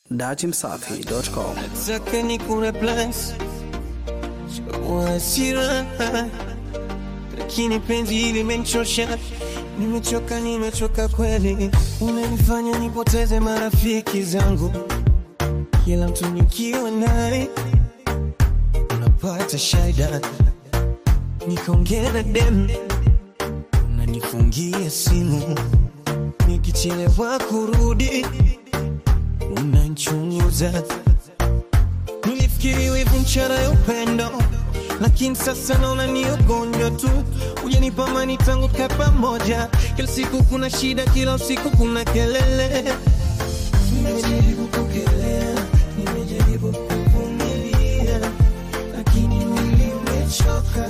datimsafi.com. Nataka nikune plus kwa hasira, lakini penzi hili limenichosha. Nimechoka, nimechoka kweli, unanifanya nipoteze marafiki zangu. Kila mtu nikiwa naye unapata shida, nikaongea na dem, unanifungia simu, nikichelewa kurudi unanchunguza. Nilifikiri wivu mchana ya upendo, lakini sasa naona ni ugonjwa tu. Hujanipa amani tangu tukae pamoja, kila siku kuna shida, kila usiku kuna kelele. Nimejaribu kukelea, nimejaribu kuvumilia, lakini mwili umechoka,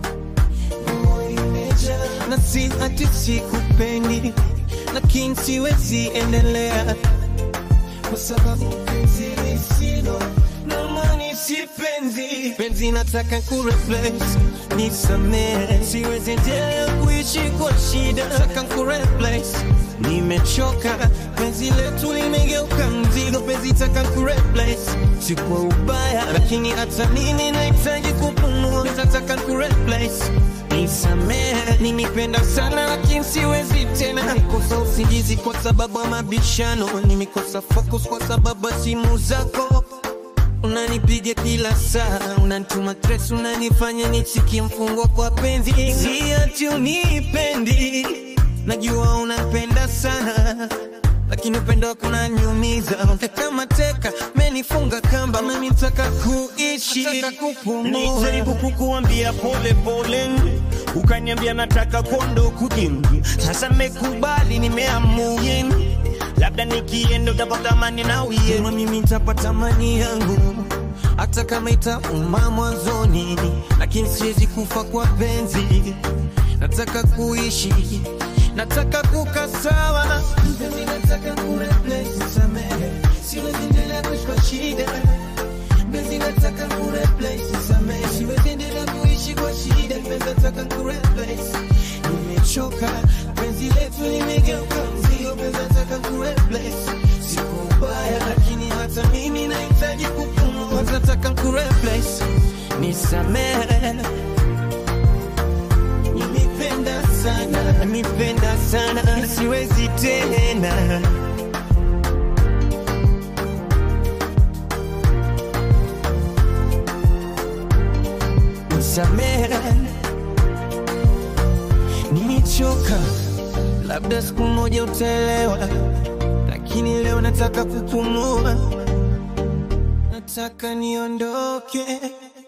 moyo imejaa, na si ati sikupendi, lakini siwezi endelea kwa sababu penzi lisilo na maana si penzi. Penzi nataka kureplace, nisamehe, siwezi endelea kuishi kwa shida. Nataka kureplace, nimechoka, penzi letu limegeuka mzigo. Penzi taka kureplace, si kwa ubaya, lakini hata mimi nahitaji kupumua. Nataka kureplace Nisamehe, nimependa sana lakini siwezi tena. Nimekosa usingizi kwa sababu ya mabishano, nimekosa focus kwa sababu ya simu zako. Unanipiga kila saa, unanituma stress, unanifanya nisikie mfungwa kwa penzi. Si ati unipendi, najua unapenda sana lakini upendo wako unaniumiza, kama teka menifunga kamba, mimi nataka kuishi, nataka kupumua. Nilijaribu kukuambia pole pole, ukaniambia nataka kondo kujingi. Sasa mekubali, nimeamua labda nikienda utapata amani na uye. Kama mimi nitapata amani yangu hata kama itauma mwanzoni, lakini siwezi kufa kwa penzi. Nataka kuishi, nataka kukaa sawa. Mpenzi, nataka kureplace, nisamehe, siwezi endelea kuishi kwa shida. Mpenzi, nataka kureplace, nisamehe, siwezi endelea kuishi kwa shida. Mpenzi, nataka kureplace, nimechoka, penzi letu limegeuka mzigo. Mpenzi, nataka kureplace, siku ubaya, lakini hata mimi nahitaji kupumua. Nataka kureplace, nisamehe Nimependa sana, nimependa sana, siwezi tena. Nisamehe, nimechoka, labda siku moja utaelewa, lakini leo nataka kupumua, nataka niondoke.